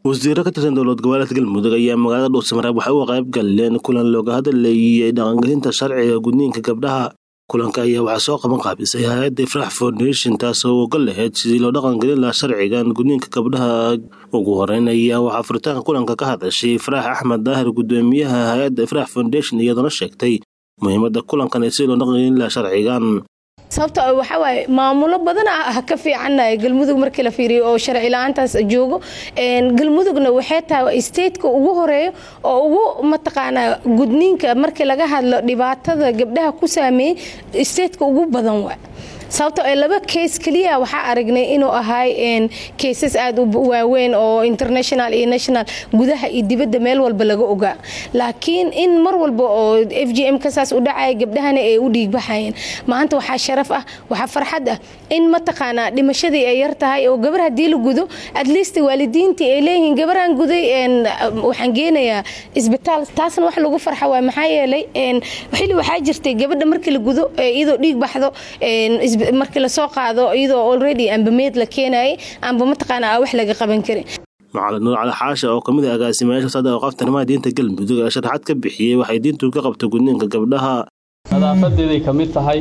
wasiiro ka tirsan dowlad goboleedka galmudug ayaa magaalada dhuusamareeb waxay uga qayb galeen kulan looga hadlayay dhaqangelinta sharciga gudniinka gabdhaha kulanka ayaa waxaa soo qaban qaabisay hay-adda ifrax foundation taasoo uga lahayd sidii loo dhaqangelin lahaa sharcigan gudniinka gabdhaha ugu horeyn ayaa waxaa furitaanka kulanka ka hadashay ifraax axmed daahir gudoomiyaha hay-adda ifrax foundation iyadoona sheegtay muhiimada kulankan ee sidii loo dhaqangelin lahaa sharcigan sababta waxaa waaye maamulo badan ah ka fiicannahay galmudug markii la fiiriyo oo sharci la-aantaas joogo galmudugna waxay tahay stateka ugu horeeyo oo ugu mataqaanaa gudniinka markii laga hadlo dhibaatada gabdhaha ku saameeyey stateka ugu badan waa sababto ee laba keys keliya waxaa aragnay inuu ahay kaysas aad u waaweyn oo international iyo national gudaha iyo dibadda meel walba laga ogaa laakiin in mar walba oo f g m kasaas u dhacaya gabdhahana ay u dhiigbaxayeen maanta waxaa sharaf ah waxaa farxad ah in mataqaanaa dhimashadii ay yar tahay oo gabar haddii la gudo at least waalidiintii ay leeyihiin gabaraan guday waxaan geenayaa isbitaal taasna wax lagu farxa waay maxaa yeelay xilli waxaa jirtay gabadha markii la gudo iyadoo dhiig baxdo markii lasoo qaado iyadoo already amba meed la keenayay amba mataqaana wax laga qaban karin macalin nuur cali xaasha oo kamid ah agaasimayaasha wasaaradda awqaafta arrimaha diinta galmudug ee sharaxaad ka bixiyey waxay diintu ka qabta gudniinka gabdhaha nadaafadeeday ka mid tahay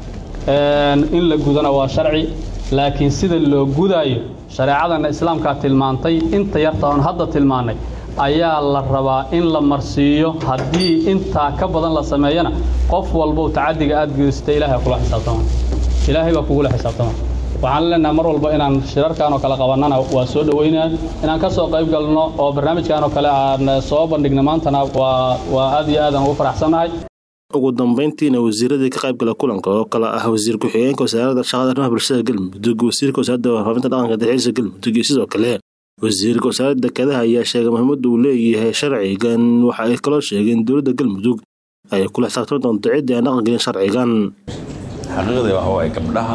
in la gudana waa sharci laakiin sida loo gudaayo shareecadana islaamkaa tilmaantay inta yarta oon hadda tilmaannay ayaa la rabaa in la marsiiyo haddii intaa ka badan la sameeyana qof walbow tacadiga aad geysata ilahay kula xisaabtama ilaahay baa kugula xisaabtama waxaan leenahay mar walba inaan shirarkan oo kale qabannana waa soo dhoweynaa inaan ka soo qayb galno oo barnaamijkan oo kale aan soo bandhigno maantana waa aad iyo aadaan ugu faraxsannahay ugu dambayntiina wasiiradii ka qaybgala kulanka oo kale ah wasiir ku-xigeenka wasaaradda shaqada arrimaha bulshada galmudug wasiirka wasaaradda warfaafinta dhaqanka dalxiiska galmudug iyo sidoo kale wasiirka wasaaradda dekedaha ayaa sheegay muhiimadda uu leeyahay sharcigan waxa ay kaloo sheegeen dowladda galmudug ay kula xisaabtami doonto ciddii aan dhaqangelin sharcigan xaqiiqdii waxa waaye gabdhaha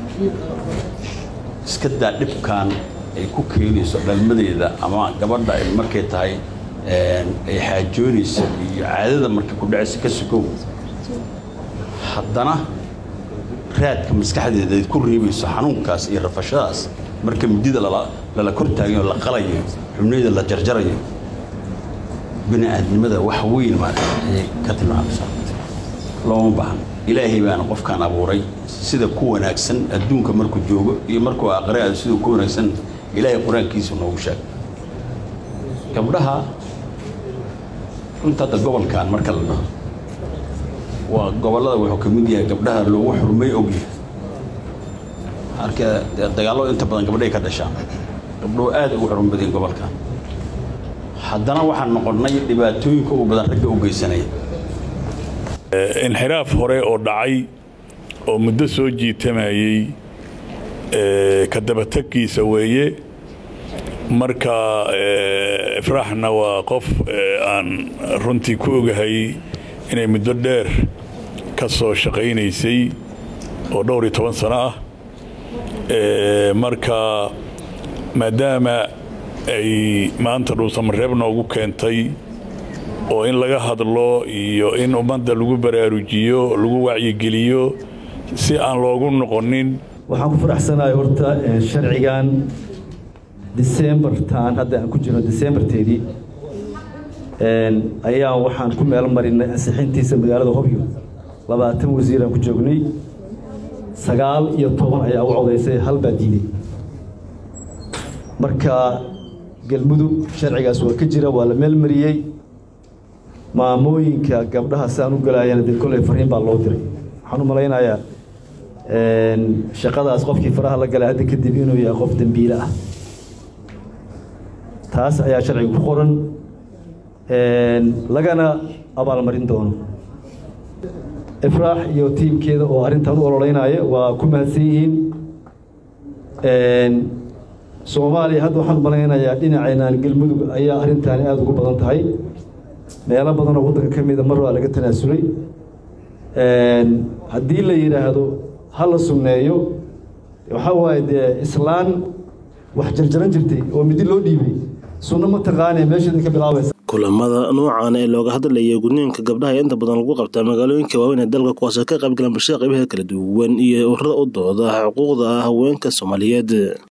iska daa dhibkan ay ku keenayso dhalmadeeda ama gabadha markay tahay ay xaajoonaysa iyo caadada markay ku dhacaysa ka sukow haddana raadka maskaxdeeda ay ku reebayso xanuunkaas iyo rafashadaas marka midida lala kor taagayo la qalayo xubnayda la jarjarayo bini aadnimada wax weyn maarata ayay ka tilmaamaysaa looma baahna ilaahay baana qofkaan abuuray sida ku wanaagsan adduunka markuu joogo iyo markuu aqre aado siduu ku wanaagsan ilaahay qur-aankiisu noogu sheegay gabdhaha runta hadda gobolkan marka la dhaho waa gobollada wuxuu ka mid yahay gabdhaha loogu xurmay ogyahay arka dagaallo inta badan gabdhahay ka dhashaan gabdhuhu aad ugu xurma badeen gobolkan haddana waxaan noqonnay dhibaatooyinka ugu badan ragga u geysanaya inxiraaf hore oo dhacay oo muddo soo jiitamayey ka dabatagkiisa weeye marka ifraaxna waa qof aan runtii ku ogahay inay muddo dheer ka soo shaqaynaysay oo dhowr iyo toban sano ah marka maadaama ay maanta dhuusamareeb noogu keentay oo in laga hadlo iyo in ummadda lagu baraarujiyo lagu wacyigeliyo si aan loogu noqonin waxaan ku faraxsanahay horta sharcigan decembartan hadda aan ku jirno decembarteedii ayaa waxaan ku meel marinay ansixintiisa magaalada hobyo labaatan wasiiraan ku joognay sagaal iyo toban ayaa u codaysay hal baa diiday marka galmudug sharcigaas waa ka jira waa la meel mariyey maamooyinka gabdhaha si aan u galaayana dee kolley fariin baa loo diray waxaan u malaynayaa shaqadaas qofkii faraha la galay hadda kadib inuu yahay qof dembiile ah taas ayaa sharciga ku qoran lagana abaalmarin doono ifraax iyo tiimkeeda oo arrintan u ololeynaya waa ku mahadsan yihiin soomaaliya hadda waxaan u malaynayaa dhinaceenaan galmudug ayaa arrintaani aada ugu badan tahay meelo badan oo waddanka ka mida mar waa laga tanaasulay haddii la yidhaahdo ha la sunneeyo waxaa waaye dee islaan wax jarjaran jirtay oo midi loo dhiibay sunno ma taqaanee meesheeda ka bilaabaysa kulamada noocan ee looga hadlaya gudniinka gabdhaha inta badan lagu qabtaa magaalooyinka waaweyn ee dalka kuwaasoo ka qaybgalaan bulshada qaybaha kala duwan iyo ururada u dooda xuquuqda haweenka soomaaliyeed